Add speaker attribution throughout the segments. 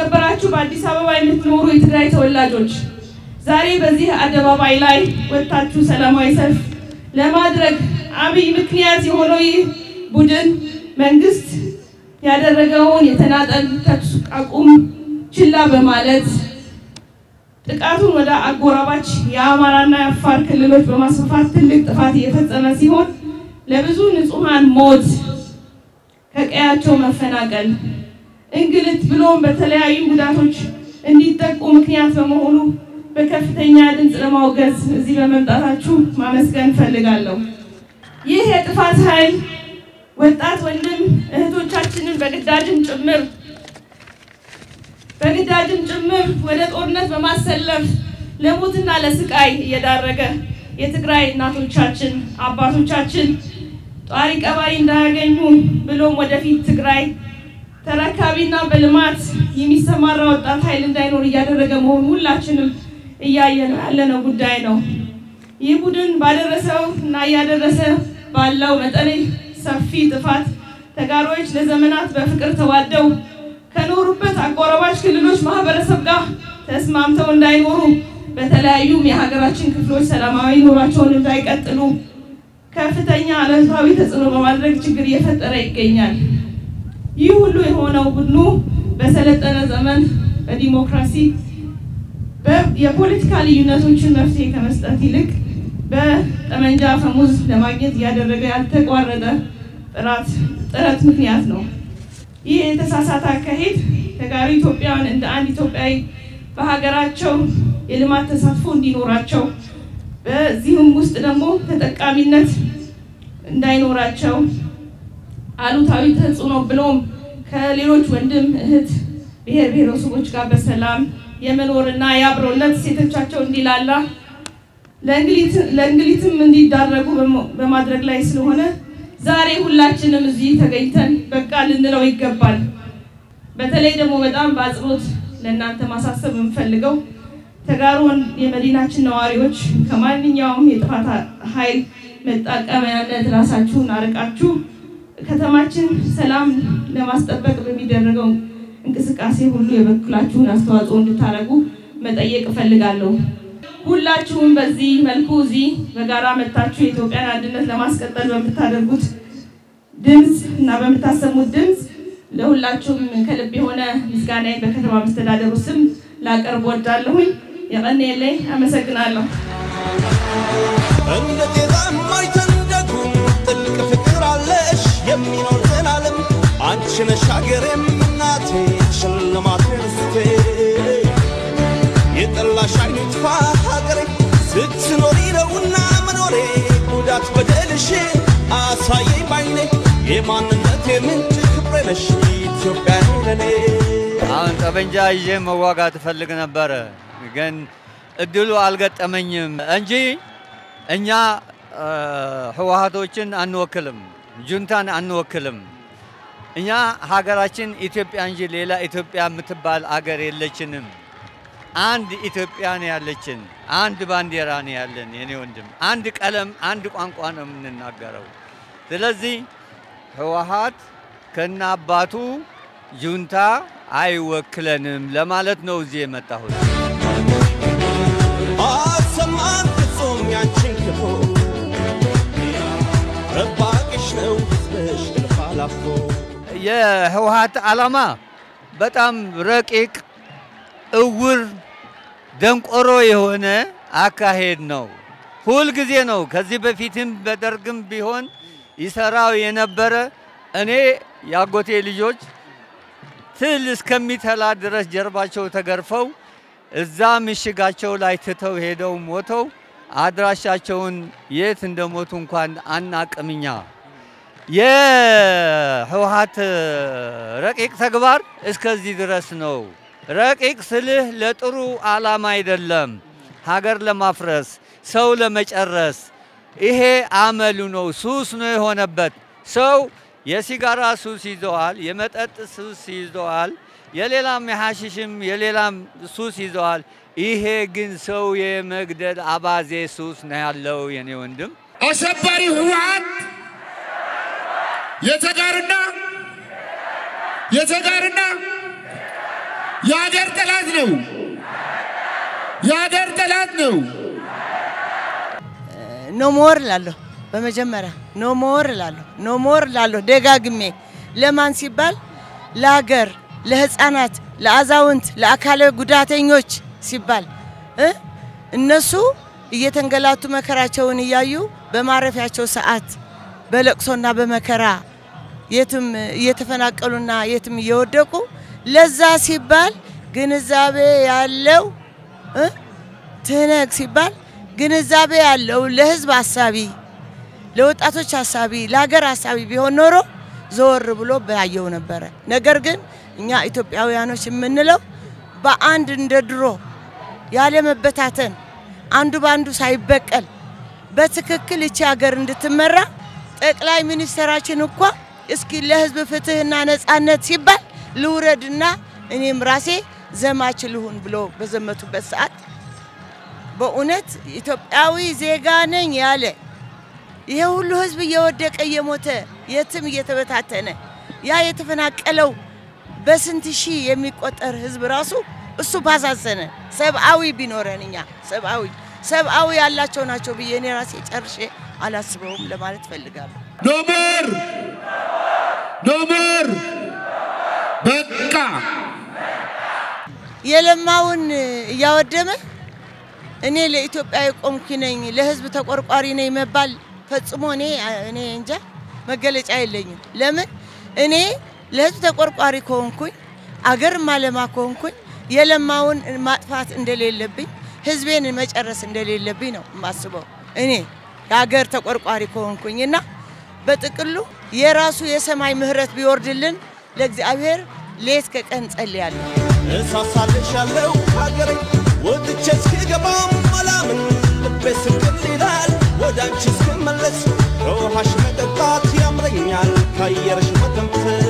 Speaker 1: የተከበራችሁ በአዲስ አበባ የምትኖሩ የትግራይ ተወላጆች ዛሬ በዚህ አደባባይ ላይ ወጥታችሁ ሰላማዊ ሰልፍ ለማድረግ አብይ ምክንያት የሆነው ይህ ቡድን መንግስት ያደረገውን የተናጠል ተኩስ አቁም ችላ በማለት ጥቃቱን ወደ አጎራባች የአማራና የአፋር ክልሎች በማስፋፋት ትልቅ ጥፋት እየፈጸመ ሲሆን ለብዙ ንጹሐን ሞት፣ ከቀያቸው መፈናቀል፣ እንግልት ብሎም በተለያዩ ጉዳቶች እንዲጠቁ ምክንያት በመሆኑ በከፍተኛ ድምፅ ለማውገዝ እዚህ በመምጣታችሁ ማመስገን እፈልጋለሁ። ይህ የጥፋት ኃይል ወጣት ወንድም እህቶቻችንን በግዳጅም ጭምር በግዳጅም ጭምር ወደ ጦርነት በማሰለፍ ለሞትና ለስቃይ እየዳረገ የትግራይ እናቶቻችን አባቶቻችን ጧሪ ቀባሪ እንዳያገኙ ብሎም ወደፊት ትግራይ ተረካቢና በልማት የሚሰማራ ወጣት ኃይል እንዳይኖር እያደረገ መሆኑ ሁላችንም እያየነው ያለነው ጉዳይ ነው። ይህ ቡድን ባደረሰው እና እያደረሰ ባለው መጠነ ሰፊ ጥፋት ተጋሮች ለዘመናት በፍቅር ተዋደው ከኖሩበት አጎራባች ክልሎች ማህበረሰብ ጋር ተስማምተው እንዳይኖሩ በተለያዩም የሀገራችን ክፍሎች ሰላማዊ ኑሯቸውን እንዳይቀጥሉ ከፍተኛ አሉታዊ ተጽዕኖ በማድረግ ችግር እየፈጠረ ይገኛል። ይህ ሁሉ የሆነው ቡድኑ በሰለጠነ ዘመን በዲሞክራሲ የፖለቲካ ልዩነቶችን መፍትሄ ከመስጠት ይልቅ በጠመንጃ ፈሙዝ ለማግኘት እያደረገ ያልተቋረጠ ጥራት ጥረት ምክንያት ነው። ይህ የተሳሳተ አካሄድ ተጋሩ ኢትዮጵያውያን እንደ አንድ ኢትዮጵያዊ በሀገራቸው የልማት ተሳትፎ እንዲኖራቸው በዚሁም ውስጥ ደግሞ ተጠቃሚነት እንዳይኖራቸው አሉታዊ ተጽዕኖ ብሎም ከሌሎች ወንድም እህት ብሔር ብሔረሰቦች ጋር በሰላም የመኖርና የአብሮነት ሴቶቻቸው እንዲላላ ለእንግሊትም እንዲዳረጉ በማድረግ ላይ ስለሆነ ዛሬ ሁላችንም እዚህ ተገኝተን በቃ ልንለው ይገባል። በተለይ ደግሞ በጣም በአጽንኦት ለእናንተ ማሳሰብ የምፈልገው ተጋሩን የመዲናችን ነዋሪዎች ከማንኛውም የጥፋት ኃይል መጠቀሚያነት ራሳችሁን አርቃችሁ ከተማችን ሰላም ለማስጠበቅ በሚደረገው እንቅስቃሴ ሁሉ የበኩላችሁን አስተዋጽኦ እንድታደርጉ መጠየቅ እፈልጋለሁ። ሁላችሁም በዚህ መልኩ እዚህ በጋራ መጥታችሁ የኢትዮጵያን አንድነት ለማስቀጠል በምታደርጉት ድምፅ እና በምታሰሙት ድምፅ ለሁላችሁም ከልብ የሆነ ምስጋናዬን በከተማ መስተዳደሩ ስም ላቀርብ ወዳለሁኝ። የቀን የለኝ አመሰግናለሁ።
Speaker 2: እንደ ጤዛ የማይተንደጉም ጥልቅ ፍቅር አለሽ የሚኖር ዘላለም አንቺ ነሽ ሀገሬም እናቴ ሽልማት ርስቴ የጠላሽ አይኑ ይጥፋ ሀገሬ ስትኖሪ ነውና መኖሬ ጉዳት በደልሽ አሳየኝ ባይኔ የማንነቴ ምንጭ ክብሬ ነሽ ኢትዮጵያ ለኔ
Speaker 3: አሁን ጠበንጃ ይዤ መዋጋት እፈልግ ነበረ፣ ግን እድሉ አልገጠመኝም እንጂ እኛ ህወሀቶችን አንወክልም፣ ጁንታን አንወክልም። እኛ ሀገራችን ኢትዮጵያ እንጂ ሌላ ኢትዮጵያ የምትባል አገር የለችንም። አንድ ኢትዮጵያ ነው ያለችን፣ አንድ ባንዲራ ነው ያለን። የኔ ወንድም አንድ ቀለም፣ አንድ ቋንቋ ነው የምንናገረው። ስለዚህ ህወሀት ከነ አባቱ ጁንታ አይወክለንም ለማለት ነው እዚህ የመጣሁት።
Speaker 2: አሰማን ፍጹም ያንቺን ክፉ ረባቅሽ ነው ህዝብሽ እልፍ አላፎ
Speaker 3: የህወሀት ዓላማ በጣም ረቂቅ፣ እውር፣ ደንቆሮ የሆነ አካሄድ ነው። ሁል ጊዜ ነው። ከዚህ በፊትም በደርግም ቢሆን ይሰራው የነበረ እኔ የአጎቴ ልጆች ትል እስከሚተላ ድረስ ጀርባቸው ተገርፈው እዛ ምሽጋቸው ላይ ትተው ሄደው ሞተው አድራሻቸውን የት እንደሞቱ እንኳን አናቅምኛ። የህወሀት ረቂቅ ተግባር እስከዚህ ድረስ ነው። ረቂቅ ስልህ ለጥሩ ዓላማ አይደለም፣ ሀገር ለማፍረስ ሰው ለመጨረስ ይሄ አመሉ ነው። ሱስ ነው የሆነበት። ሰው የሲጋራ ሱስ ይዘዋል፣ የመጠጥ ሱስ ይዘዋል፣ የሌላም የሐሽሽም የሌላም ሱስ ይዘዋል። ይሄ ግን ሰው የመግደል አባዜ ሱስ ነው ያለው የኔ ወንድም።
Speaker 4: አሸባሪ ህወሓት የተጋርና የተጋርና የሀገር ጠላት ነው። የሀገር ጠላት ነው።
Speaker 5: ኖ ሞር እላለሁ። በመጀመሪያ ኖ ሞር እላለሁ። ኖ ሞር እላለሁ ደጋግሜ። ለማን ሲባል? ለሀገር፣ ለህፃናት፣ ለአዛውንት፣ ለአካለ ጉዳተኞች ሲባል እ እነሱ እየተንገላቱ መከራቸውን እያዩ በማረፊያቸው ሰዓት በለቅሶና በመከራ የትም እየተፈናቀሉና የትም እየወደቁ ለዛ ሲባል ግንዛቤ ያለው እ ትህነግ ሲባል ግንዛቤ ያለው ለህዝብ አሳቢ፣ ለወጣቶች አሳቢ፣ ለሀገር አሳቢ ቢሆን ኖሮ ዘወር ብሎ ባየው ነበረ። ነገር ግን እኛ ኢትዮጵያውያኖች የምንለው በአንድ እንደ ድሮ ያለ መበታተን አንዱ በአንዱ ሳይበቀል በትክክል እቺ ሀገር እንድትመራ ጠቅላይ ሚኒስትራችን እንኳ እስኪ ለህዝብ ፍትህና ነጻነት ሲባል ልውረድና እኔም ራሴ ዘማች ልሁን ብሎ በዘመቱበት ሰዓት በእውነት ኢትዮጵያዊ ዜጋ ነኝ ያለ ይሄ ሁሉ ህዝብ እየወደቀ እየሞተ የትም እየተበታተነ ያ የተፈናቀለው በስንት ሺህ የሚቆጠር ህዝብ ራሱ እሱ ባሳዘነ ሰብአዊ ቢኖረን እኛ ሰብአዊ ሰብአዊ ያላቸው ናቸው ብዬ እኔ ራሴ ጨርሼ አላስበውም ለማለት ፈልጋለሁ።
Speaker 4: ኖ ሞር ኖ ሞር በቃ
Speaker 5: የለማውን እያወደመ እኔ ለኢትዮጵያ የቆምኩ ነኝ ለህዝብ ተቆርቋሪ ነኝ መባል ፈጽሞ እኔ እኔ እንጃ መገለጫ የለኝም። ለምን እኔ ለህዝብ ተቆርቋሪ ከሆንኩኝ አገር ማለማ ከሆንኩኝ የለማውን ማጥፋት እንደሌለብኝ ህዝቤን መጨረስ እንደሌለብኝ ነው የማስበው እኔ የሀገር ተቆርቋሪ ከሆንኩኝ እና በጥቅሉ የራሱ የሰማይ ምህረት ቢወርድልን ለእግዚአብሔር ሌት ከቀን ጸልያለሁ።
Speaker 2: እሳሳልሻለሁ ሀገሬ ወጥቼ እስክገባም አላምን ልቤ ስቅል ይላል ወደ አንቺ እስክመለስ ከውሃሽ መጠጣት ያምረኛል ከአየርሽ መተንፈስ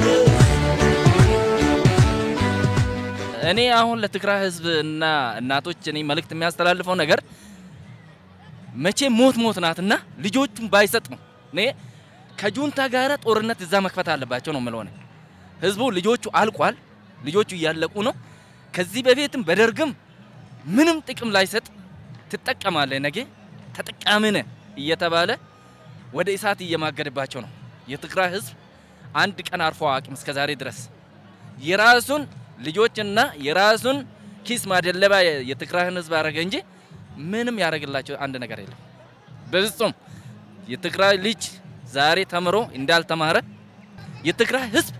Speaker 6: እኔ አሁን ለትግራይ ህዝብ እና እናቶች እኔ መልእክት የሚያስተላልፈው ነገር መቼ ሞት ሞት ናትና ልጆቹን ባይሰጥ ነው። እኔ ከጁንታ ጋር ጦርነት እዛ መክፈት አለባቸው ነው የምለው። እኔ ህዝቡ ልጆቹ አልቋል፣ ልጆቹ እያለቁ ነው። ከዚህ በፊትም በደርግም ምንም ጥቅም ላይሰጥ ትጠቀማለህ፣ ነገ ተጠቃሚ ነህ እየተባለ ወደ እሳት እየማገደባቸው ነው። የትግራይ ህዝብ አንድ ቀን አርፎ አቅም እስከ ዛሬ ድረስ የራሱን ልጆችና የራሱን ኪስ ማደለባ የትግራይን ህዝብ አደረገ እንጂ ምንም ያደረግላቸው አንድ ነገር የለም። በፍጹም የትግራይ ልጅ ዛሬ ተምሮ እንዳልተማረ የትግራይ ህዝብ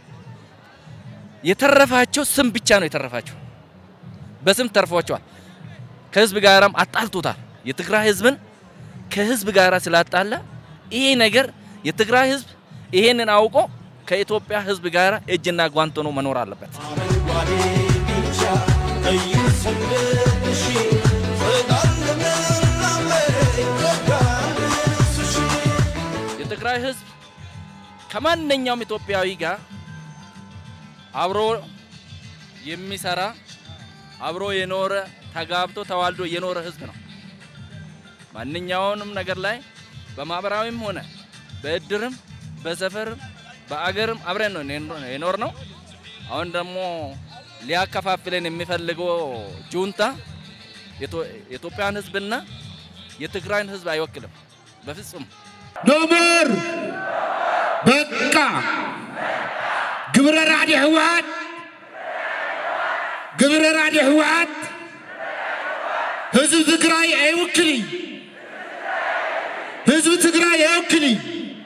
Speaker 6: የተረፋቸው ስም ብቻ ነው የተረፋቸው። በስም ተርፏቸዋል። ከህዝብ ጋራም አጣልቶታል። የትግራይ ህዝብን ከህዝብ ጋራ ስላጣላ ይሄ ነገር የትግራይ ህዝብ ይሄንን አውቆ ከኢትዮጵያ ህዝብ ጋር እጅና ጓንት ሆኖ መኖር አለበት።
Speaker 2: አረንጓዴ ቢጫ ቀዩ ሰንደቅሽ ጽጋር ልምላሜ ኢትዮጵያንስሽ
Speaker 6: የትግራይ ህዝብ ከማንኛውም ኢትዮጵያዊ ጋር አብሮ የሚሰራ አብሮ የኖረ ተጋብቶ ተዋልዶ የኖረ ህዝብ ነው። ማንኛውንም ነገር ላይ በማህበራዊም ሆነ በእድርም በሰፈርም በአገርም አብረን ነው የኖር ነው። አሁን ደግሞ ሊያከፋፍለን የሚፈልገው ጁንታ የኢትዮጵያን ህዝብና የትግራይን ህዝብ አይወክልም በፍጹም።
Speaker 4: ኖ ሞር በቃ ግብረ ራዕዲ ህወሓት ግብረ ራዕዲ ህወሓት ህዝብ ትግራይ አይወክልኝ ህዝብ ትግራይ አይወክልኝ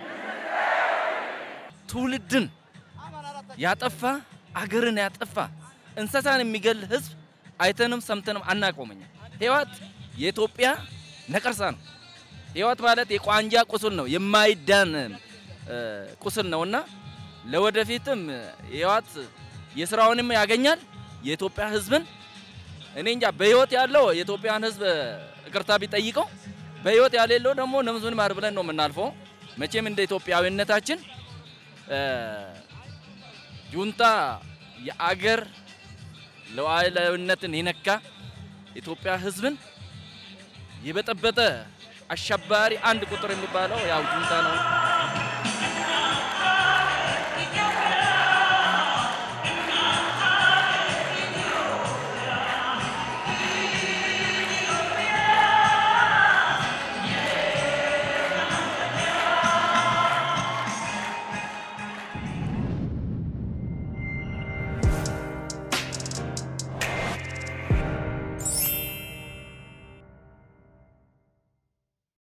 Speaker 6: ትውልድን ያጠፋ አገርን ያጠፋ እንስሳን የሚገል ህዝብ አይተንም ሰምተንም አናቆመኛ። ህይወት የኢትዮጵያ ነቀርሳ ነው። ህይወት ማለት የቋንጃ ቁስል ነው፣ የማይዳን እ፣ ቁስል ነውና ለወደፊትም ህይወት የስራውንም ያገኛል የኢትዮጵያ ህዝብን እኔ እንጃ በህይወት ያለው የኢትዮጵያን ህዝብ ይቅርታ ቢጠይቀው በህይወት ያሌለው ደግሞ ነፍሱን ይማር ብለን ነው የምናልፈው። መቼም እንደ ኢትዮጵያዊነታችን እ፣ ጁንታ የአገር ሉዓላዊነትን የነካ ኢትዮጵያ ህዝብን የበጠበጠ አሸባሪ አንድ ቁጥር የሚባለው ያው ጁንታ ነው።